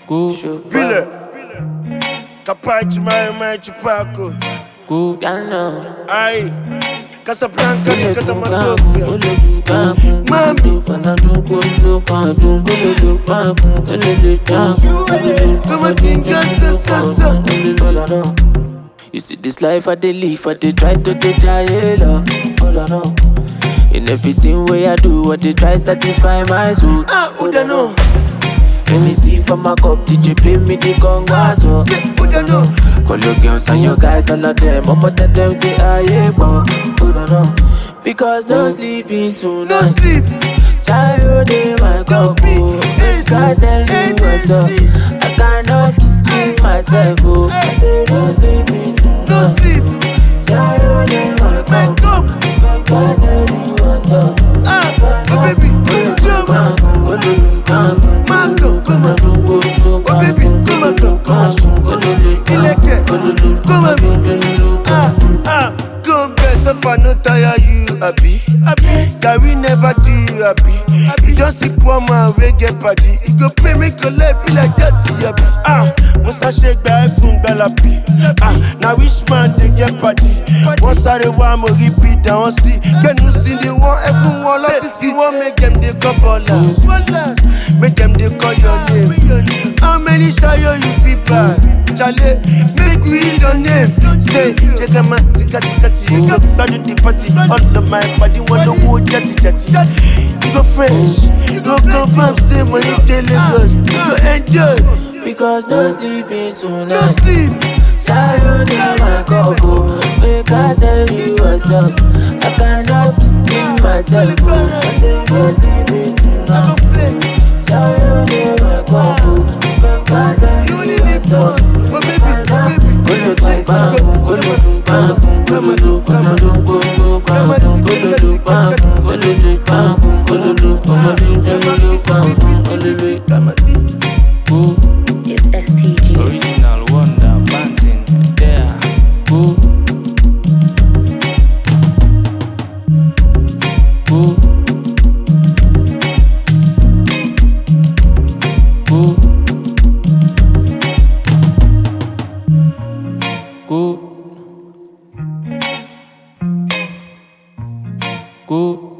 Go, Vile Capaci mai mai chupaco go, piano. Ai Casablanca Ole liga da go, Matofia ole go, gamu. Mami. Fana do go, do kadu. Ole do, gamu. Ole do, gamu. Ole do, Come on, think yes, yes, yes, yes. Ole do, la, la. You see this life I dey live, I dey try to dey try it up. Hold on, no. In everything way I do, I dey try satisfy my soul. Ah, Uda no Let me see for my cup, DJ play me the conga so. Say Uda no Call your girls and your guys, all of them. I'ma tell them say I yeah, but hold on, no. Because no sleeping No tonight. sleep Child in my Don't cup, be oh. easy, God tell me what's up. easy. I cannot keep myself, oh. I say no sleeping No tonight. sleep Child in my Wake cup, up God tell me what's up. Ah, oh baby Drama Marco, come on Oh baby, come on, come on Ileke, come on Ah, ah Come best if I no tire you, happy That we never do you happy You just see poor man wey get body You go pay me collect be like that, happy Ah, Musa ṣe gba ẹ̀fún gbalapi Ah, na which man dey get body Wọ́n sáré wá mo rí bí dáwọn sí Gbẹ̀nu sí ni wọ́n ẹ̀fún wọn lọ́tí sí wọ́n make dem dey call ballers Make dem dey call your name How many ṣayo you fit buy? Chale, make we use your name Say, check out my tika tika tika You go gbadun the party All of my body wọn lówó jati jati You go fresh, you go confirm say money dey Lagos You go enjoy, Because no sleeping no tonight. sleep Child in my cup, oh. Make I tell you what's up. I cannot keep myself, oh. I say no sleeping I go tonight. flex Child in my cup, oh. Make I tell You you only live what's up. once, but baby, baby Kolo tu bam, kolo tu bam, kolo tu kolo tu go go bam, kolo tu bam, kolo tu bam, kolo tu kolo tu kolo tu bam, kolo tu Kamati go It's STG. Original Wonder Banting there. go go go go